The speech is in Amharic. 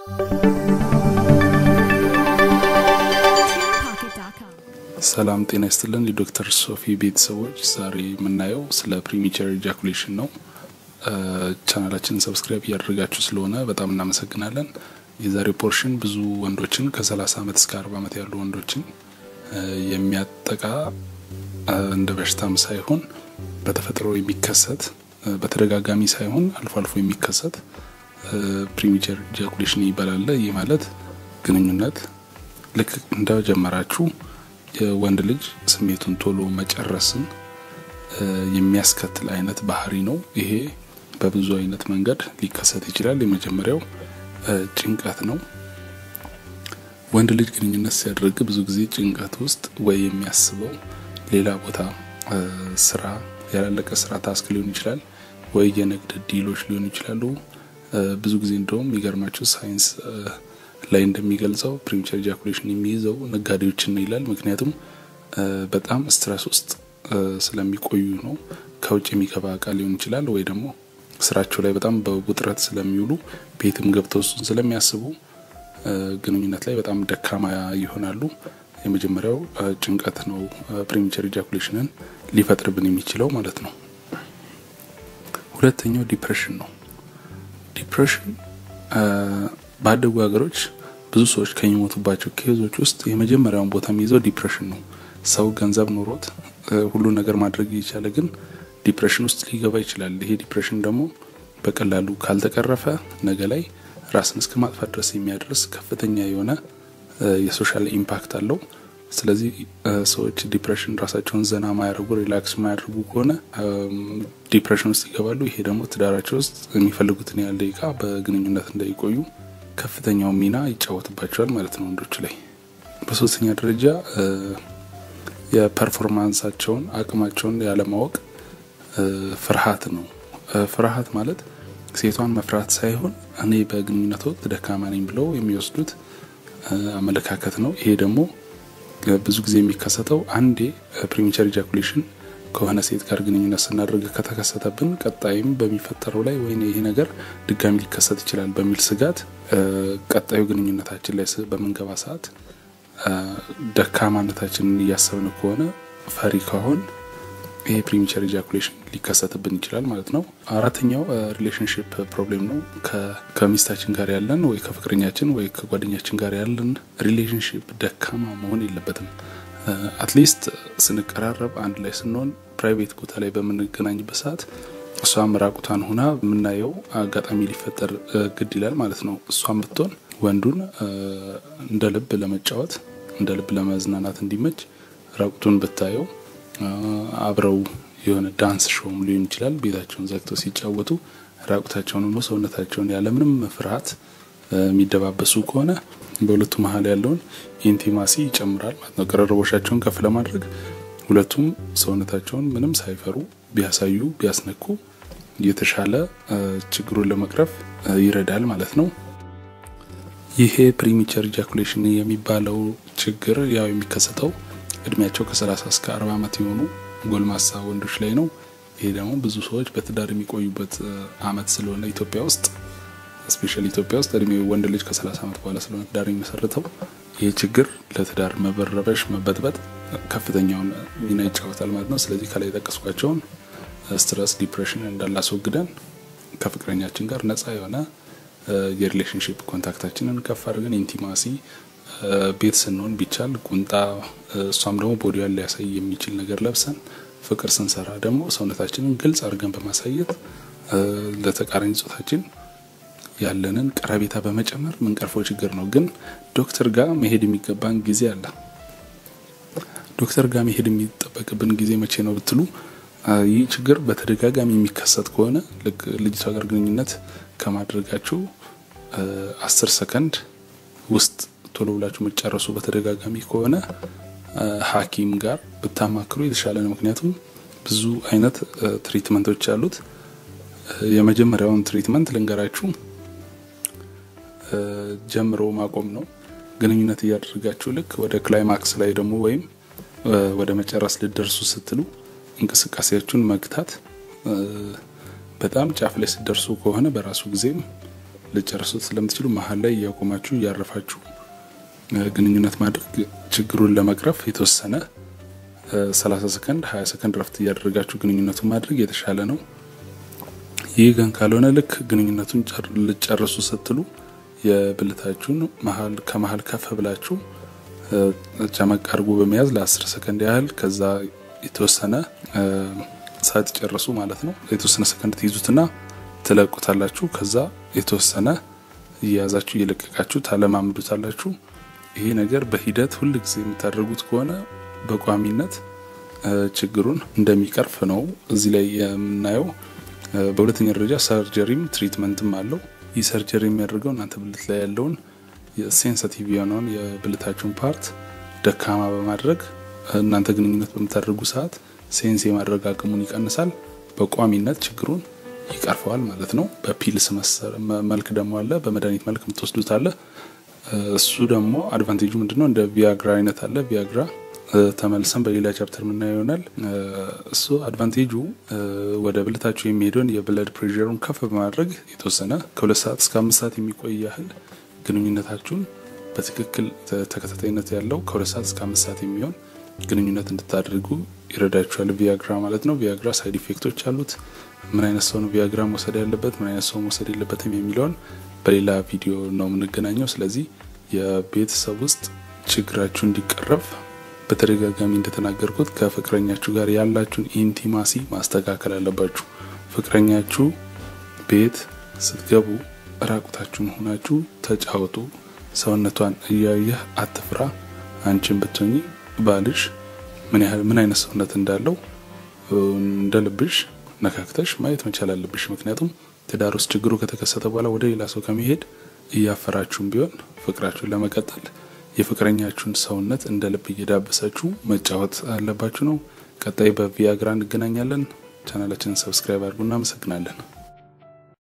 ሰላም ጤና ይስጥልን የዶክተር ሶፊ ቤተሰቦች፣ ዛሬ የምናየው ስለ ፕሪሚቸር ኢጃኩሌሽን ነው። ቻናላችንን ሰብስክራይብ እያደረጋችሁ ስለሆነ በጣም እናመሰግናለን። የዛሬው ፖርሽን ብዙ ወንዶችን ከ30 ዓመት እስከ 40 ዓመት ያሉ ወንዶችን የሚያጠቃ እንደ በሽታም ሳይሆን በተፈጥሮ የሚከሰት በተደጋጋሚ ሳይሆን አልፎ አልፎ የሚከሰት ፕሪሚቸር ኢጃኩሌሽን ይባላል። ይህ ማለት ግንኙነት ልክ እንደጀመራችሁ የወንድ ልጅ ስሜቱን ቶሎ መጨረስን የሚያስከትል አይነት ባህሪ ነው። ይሄ በብዙ አይነት መንገድ ሊከሰት ይችላል። የመጀመሪያው ጭንቀት ነው። ወንድ ልጅ ግንኙነት ሲያደርግ ብዙ ጊዜ ጭንቀት ውስጥ ወይ የሚያስበው ሌላ ቦታ ስራ፣ ያላለቀ ስራ ታስክ ሊሆን ይችላል፣ ወይ የንግድ ዲሎች ሊሆኑ ይችላሉ። ብዙ ጊዜ እንደውም የሚገርማቸው ሳይንስ ላይ እንደሚገልጸው ፕሪሚቸር ኢጃኩሌሽን የሚይዘው ነጋዴዎችን ነው ይላል። ምክንያቱም በጣም ስትረስ ውስጥ ስለሚቆዩ ነው። ከውጭ የሚገባ እቃ ሊሆን ይችላል ወይ ደግሞ ስራቸው ላይ በጣም በውጥረት ስለሚውሉ ቤትም ገብተው እሱን ስለሚያስቡ ግንኙነት ላይ በጣም ደካማ ይሆናሉ። የመጀመሪያው ጭንቀት ነው ፕሪሚቸር ኢጃኩሌሽንን ሊፈጥርብን የሚችለው ማለት ነው። ሁለተኛው ዲፕሬሽን ነው። ዲፕሬሽን ባደጉ ሀገሮች ብዙ ሰዎች ከሚሞቱባቸው ኬዞች ውስጥ የመጀመሪያውን ቦታ የሚይዘው ዲፕሬሽን ነው። ሰው ገንዘብ ኖሮት ሁሉ ነገር ማድረግ እየቻለ ግን ዲፕሬሽን ውስጥ ሊገባ ይችላል። ይሄ ዲፕሬሽን ደግሞ በቀላሉ ካልተቀረፈ ነገ ላይ ራስን እስከ ማጥፋት ድረስ የሚያደርስ ከፍተኛ የሆነ የሶሻል ኢምፓክት አለው። ስለዚህ ሰዎች ዲፕሬሽን ራሳቸውን ዘና ማያደርጉ ሪላክስ ማያደርጉ ከሆነ ዲፕሬሽን ውስጥ ይገባሉ። ይሄ ደግሞ ትዳራቸው ውስጥ የሚፈልጉትን ያህል ደቂቃ በግንኙነት እንዳይቆዩ ከፍተኛው ሚና ይጫወትባቸዋል ማለት ነው ወንዶች ላይ። በሶስተኛ ደረጃ የፐርፎርማንሳቸውን አቅማቸውን ያለማወቅ ፍርሃት ነው። ፍርሃት ማለት ሴቷን መፍራት ሳይሆን እኔ በግንኙነት ወቅት ደካማ ነኝ ብለው የሚወስዱት አመለካከት ነው። ይሄ ደግሞ ብዙ ጊዜ የሚከሰተው አንዴ ፕሪሚቸር ኢጃኩሌሽን ከሆነ ሴት ጋር ግንኙነት ስናደርግ ከተከሰተብን ቀጣይም በሚፈጠረው ላይ ወይ ይሄ ነገር ድጋሚ ሊከሰት ይችላል በሚል ስጋት ቀጣዩ ግንኙነታችን ላይ በምንገባ ሰዓት ደካማነታችንን እያሰብን ከሆነ ፈሪ ከሆን ይሄ ፕሪሚቸር ኢጃኩሌሽን ሊከሰትብን ይችላል ማለት ነው። አራተኛው ሪሌሽንሽፕ ፕሮብሌም ነው። ከሚስታችን ጋር ያለን ወይ ከፍቅረኛችን ወይ ከጓደኛችን ጋር ያለን ሪሌሽንሽፕ ደካማ መሆን የለበትም። አትሊስት ስንቀራረብ አንድ ላይ ስንሆን ፕራይቬት ቦታ ላይ በምንገናኝበት ሰዓት እሷም ራቁቷን ሆና የምናየው አጋጣሚ ሊፈጠር ግድ ይላል ማለት ነው። እሷም ብትሆን ወንዱን እንደ ልብ ለመጫወት እንደ ልብ ለመዝናናት እንዲመች ራቁቱን ብታየው አብረው የሆነ ዳንስ ሾውም ሊሆን ይችላል። ቤታቸውን ዘግተው ሲጫወቱ ራቁታቸውን ሆኖ ሰውነታቸውን ያለምንም ፍርሃት የሚደባበሱ ከሆነ በሁለቱ መሀል ያለውን ኢንቲማሲ ይጨምራል ማለት ነው። ቅርርቦሻቸውን ከፍ ለማድረግ ሁለቱም ሰውነታቸውን ምንም ሳይፈሩ ቢያሳዩ ቢያስነኩ የተሻለ ችግሩን ለመቅረፍ ይረዳል ማለት ነው። ይሄ ፕሪሚቸር ኢጃኩሌሽን የሚባለው ችግር ያው የሚከሰተው እድሜያቸው ከ30 እስከ 40 ዓመት የሆኑ ጎልማሳ ወንዶች ላይ ነው። ይሄ ደግሞ ብዙ ሰዎች በትዳር የሚቆዩበት አመት ስለሆነ ኢትዮጵያ ውስጥ ስፔሻሊ ኢትዮጵያ ውስጥ እድሜ ወንድ ልጅ ከ30 ዓመት በኋላ ስለሆነ ትዳር የሚመሰርተው ይህ ችግር ለትዳር መበረበሽ፣ መበጥበጥ ከፍተኛውን ሚና ይጫወታል ማለት ነው። ስለዚህ ከላይ የጠቀስኳቸውን ስትረስ፣ ዲፕሬሽን እንዳላስወግደን ከፍቅረኛችን ጋር ነጻ የሆነ የሪሌሽንሽፕ ኮንታክታችንን ከፍ አድርገን ኢንቲማሲ ቤት ስንሆን ቢቻል ቁንጣ እሷም ደግሞ ቦዲዋን ሊያሳይ የሚችል ነገር ለብሰን ፍቅር ስንሰራ ደግሞ ሰውነታችንን ግልጽ አድርገን በማሳየት ለተቃራኒ ጾታችን ያለንን ቀረቤታ በመጨመር ምንቀርፈው ችግር ነው። ግን ዶክተር ጋር መሄድ የሚገባን ጊዜ አለ። ዶክተር ጋር መሄድ የሚጠበቅብን ጊዜ መቼ ነው ብትሉ፣ ይህ ችግር በተደጋጋሚ የሚከሰት ከሆነ ልክ ልጅቷ ጋር ግንኙነት ከማድረጋችሁ አስር ሰከንድ ውስጥ ቶሎ ብላችሁ መጨረሱ በተደጋጋሚ ከሆነ ሐኪም ጋር ብታማክሩ የተሻለ ነው። ምክንያቱም ብዙ አይነት ትሪትመንቶች አሉት። የመጀመሪያውን ትሪትመንት ልንገራችሁ፣ ጀምሮ ማቆም ነው። ግንኙነት እያደረጋችሁ ልክ ወደ ክላይማክስ ላይ ደግሞ ወይም ወደ መጨረስ ልደርሱ ስትሉ እንቅስቃሴያችሁን መግታት፣ በጣም ጫፍ ላይ ስትደርሱ ከሆነ በራሱ ጊዜም ልጨርሱት ስለምትችሉ መሀል ላይ እያቆማችሁ እያረፋችሁ ግንኙነት ማድረግ ችግሩን ለመቅረፍ የተወሰነ 30 ሰከንድ 20 ሰከንድ ረፍት እያደረጋችሁ ግንኙነቱን ማድረግ የተሻለ ነው። ይህ ግን ካልሆነ ልክ ግንኙነቱን ልጨርሱ ስትሉ የብልታችሁን መሀል ከመሀል ከፍ ብላችሁ ጨመቅ አድርጎ በመያዝ ለ10 ሰከንድ ያህል ከዛ የተወሰነ ሳትጨርሱ ማለት ነው የተወሰነ ሰከንድ ትይዙትና ትለቁታላችሁ። ከዛ የተወሰነ እየያዛችሁ እየለቀቃችሁ ታለማምዱታላችሁ። ይሄ ነገር በሂደት ሁል ጊዜ የምታደርጉት ከሆነ በቋሚነት ችግሩን እንደሚቀርፍ ነው እዚህ ላይ የምናየው። በሁለተኛ ደረጃ ሰርጀሪም ትሪትመንትም አለው። ይህ ሰርጀሪ የሚያደርገው እናንተ ብልት ላይ ያለውን ሴንሲቲቭ የሆነውን የብልታችሁን ፓርት ደካማ በማድረግ እናንተ ግንኙነት በምታደርጉ ሰዓት ሴንስ የማድረግ አቅሙን ይቀንሳል። በቋሚነት ችግሩን ይቀርፈዋል ማለት ነው። በፒልስ መልክ ደግሞ አለ፣ በመድኃኒት መልክ የምትወስዱት አለ። እሱ ደግሞ አድቫንቴጁ ምንድነው? እንደ ቪያግራ አይነት አለ። ቪያግራ ተመልሰን በሌላ ቻፕተር የምናየው ይሆናል። እሱ አድቫንቴጁ ወደ ብልታችሁ የሚሄደውን የብለድ ፕሬሩን ከፍ በማድረግ የተወሰነ ከሁለት ሰዓት እስከ አምስት ሰዓት የሚቆይ ያህል ግንኙነታችሁን በትክክል ተከታታይነት ያለው ከሁለት ሰዓት እስከ አምስት ሰዓት የሚሆን ግንኙነት እንድታደርጉ ይረዳችኋል። ቪያግራ ማለት ነው። ቪያግራ ሳይድ ኢፌክቶች አሉት። ምን አይነት ሰው ነው ቪያግራ መውሰድ ያለበት፣ ምን አይነት ሰው መውሰድ የለበትም የሚለውን በሌላ ቪዲዮ ነው የምንገናኘው። ስለዚህ የቤተሰብ ውስጥ ችግራችሁ እንዲቀረፍ በተደጋጋሚ እንደተናገርኩት ከፍቅረኛችሁ ጋር ያላችሁን ኢንቲማሲ ማስተካከል አለባችሁ። ፍቅረኛችሁ ቤት ስትገቡ ራቁታችሁን ሆናችሁ ተጫወቱ። ሰውነቷን እያየህ አትፍራ። አንቺን ብትሆኚ ባልሽ ምን ያህል ምን አይነት ሰውነት እንዳለው እንደ ልብሽ ነካክተሽ ማየት መቻል አለብሽ። ምክንያቱም ትዳር ውስጥ ችግሩ ከተከሰተ በኋላ ወደ ሌላ ሰው ከመሄድ እያፈራችሁም ቢሆን ፍቅራችሁን ለመቀጠል የፍቅረኛችሁን ሰውነት እንደ ልብ እየዳበሳችሁ መጫወት አለባችሁ ነው። ቀጣይ በቪያግራ እንገናኛለን። ቻናላችንን ሰብስክራይብ አድርጉ። እናመሰግናለን።